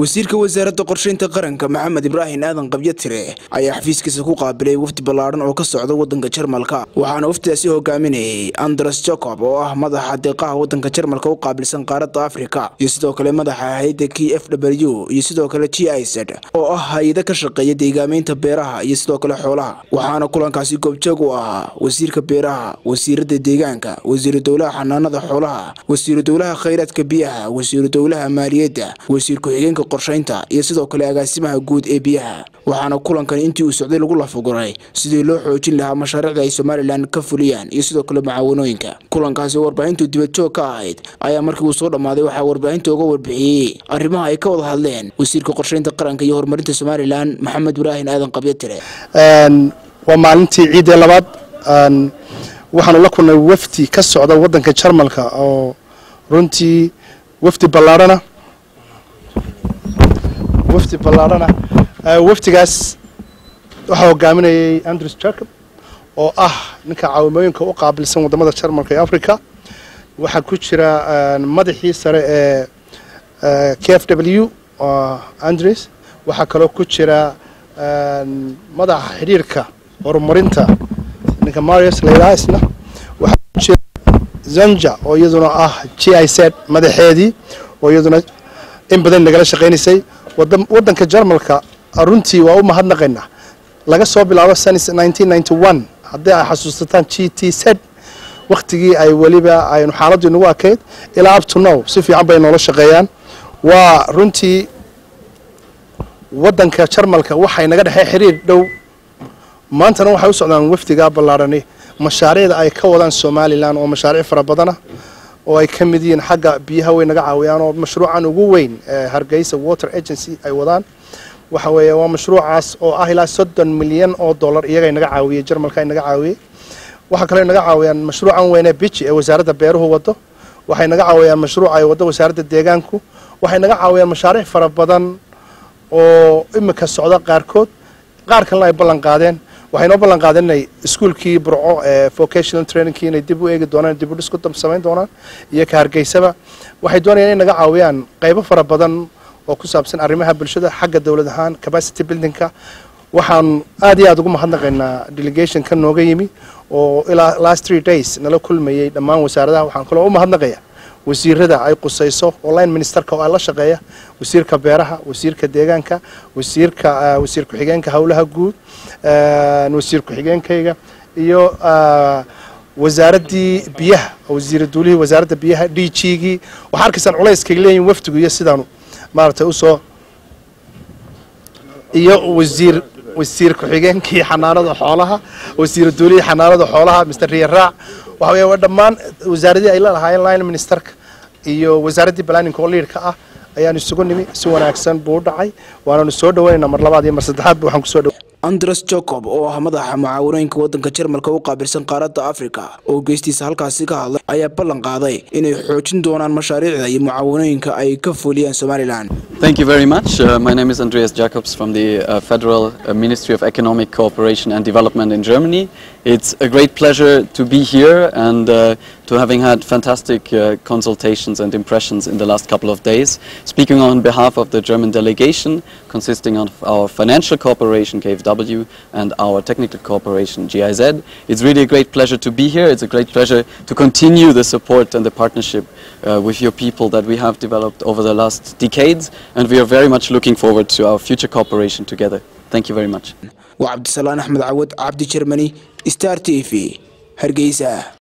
wasiirka wasaaradda qorsheynta qaranka maxamed ibraahim aadan qabyo tire ayaa xafiiskiisa ku qaabilay wafdi ballaadhan oo ka socda wadanka jarmalka waxaana waftidaasi hogaaminayay andres jacob oo ah madaxa deeqaha wadanka jarmalka u qaabilsan qaaradda afrika iyo sidoo kale madaxa hay-adda k f w iyo sidoo kale g i z oo ah hay-ada ka shaqeeya deegaameynta beeraha iyo sidoo kale xoolaha waxaana kulankaasi goobjoog u ahaa wasiirka beeraha wasiirada deegaanka wasiiru dowlaha xanaanada xoolaha wasiiru dowlaha khayraadka biyaha wasiiru dowlaha maaliyadda wasiir ku-xigeenka qorsheynta iyo sidoo kale agaasimaha guud ee biyaha waxaana kulankan intii uu socday lagu lafaguray sidii loo xoojin lahaa mashaariicda ay somalilan ka fuliyaan iyo sidoo kale macaawanooyinka kulankaasi oo warbaahintu dibadjoog ka ahayd ayaa markii uu soo dhammaaday waxaa warbaahinta uga warbixiyey arrimaha ay ka wada hadleen wasiirka qorsheynta qaranka iyo horumarinta somalilan maxamed ibraahim aadan qabyo tire waa maalintii ciidee labaad waxaanu la kulnay wafdi ka socda wadanka jarmalka oo runtii wafdi ballaarhana wafdi ballaarhana wafdigaas waxaa hogaaminayay andrews jacob oo ah ninka caawimooyinka u qaabilsan wadamada jarmalka ee africa waxaa ku jira madaxii sare ee k f w andrews waxaa kaloo ku jira madaxa xidhiirka horumarinta ninka marius laylaisna waxaa ku jira zanja oo iyaduna ah g i z madaxeedii oo iyaduna in badan nagala shaqaynaysay wadanka jarmalka runtii waa u mahadnaqaynaa laga soo bilaabo sanis haddii ay xasuusataan g t z waktigii ay weliba aynu xaaladdu inagu akayd ilaa up to now si fiican bay noola shaqeeyaan waa runtii wadanka jarmalka waxay naga dhexey xiriir dhow maantana waxay u socdaan wafdigaa ballaarhani mashaariicda ay ka wadaan somalilan oo mashaariic fara badana oo ay ka mid yihiin xagga biyaha way naga caawiyaan oo mashruucan ugu weyn hargeysa water agency ay wadaan waxa weeye waa mashruucaas oo ah ilaa soddon milyan oo dollar iyagay naga caawiyey jarmalka ay naga caawiyey waxaa kaloo naga caawiyaan mashruucan weyne biji ee wasaaradda beeruhu wado waxay naga caawiyaan mashruuca ay wado wasaaradda deegaanku waxay naga caawiyaan mashaariic fara badan oo imika socda qaarkood qaar kalena ay ballan qaadeen waxay noo ballan qaadeen inay iskuolkii burco ee vocational trainingkii inay dib u eegi doonaan dib u dhis ku samayn doonaan iyo ka hargeysaba waxay doonayaan inay naga caawiyaan qaybo fara badan oo ku saabsan arrimaha bulshada xagga dowlad ahaan capacity buildingka waxaan aad iyo aad ugu mahadnaqaynaa delegationka nooga yimi oo ilaa last three days nala kulmayey dhammaan wasaaradaha waxaan kaloo u mahadnaqaya wasiirada ay qusayso oo line ministerka oo ay la shaqeeya wasiirka beeraha wasiirka deegaanka wasiirka wasiir ku-xigeenka howlaha guud wasiir ku-xigeenkayga iyo wasaaraddii biyaha wasiir duulihii wasaaradda biyaha d g gii waxaa arkaysaan culayskay leeyihin wafdigu iyo sidaanu maaragtay usoo iyo wasiir wasiir ku-xigeenkii xanaanada xoolaha wasiir duulihii xanaanada xoolaha mr riyaraac waxa weya waa dhammaan wasaaradii ay la lahaayeen line ministerka iyo wasaaraddii planning oo liidka ah ayaanu isugu nimi si wanaagsan buu u dhacay waananu soo dhaweynaynaa mar labaad iyo mar saddexaadba waxaan kusoo dhaw andres jacob oo ah madaxa mucaawanooyinka wadanka jarmalka u qaabilsan qaaradda afrika oo geystiisa halkaasi ka hadlay ayaa ballan qaaday inay xoojin doonaan mashaariicda iyo mucaawanooyinka ay ka fuliyaan somalilan Thank you very much. Uh, my name is Andreas Jacobs from the uh, Federal uh, Ministry of Economic Cooperation and Development in Germany. It's a great pleasure to be here and uh, to having had fantastic uh, consultations and impressions in the last couple of days. Speaking on behalf of the German delegation, consisting of our financial cooperation, KfW, and our technical cooperation, GIZ, it's really a great pleasure to be here. It's a great pleasure to continue the support and the partnership uh, with your people that we have developed over the last decades, and we are very much looking forward to our future cooperation together. Thank you very much. waa cabdisalaan axmed cawad cabdi jermani star t v hargeysa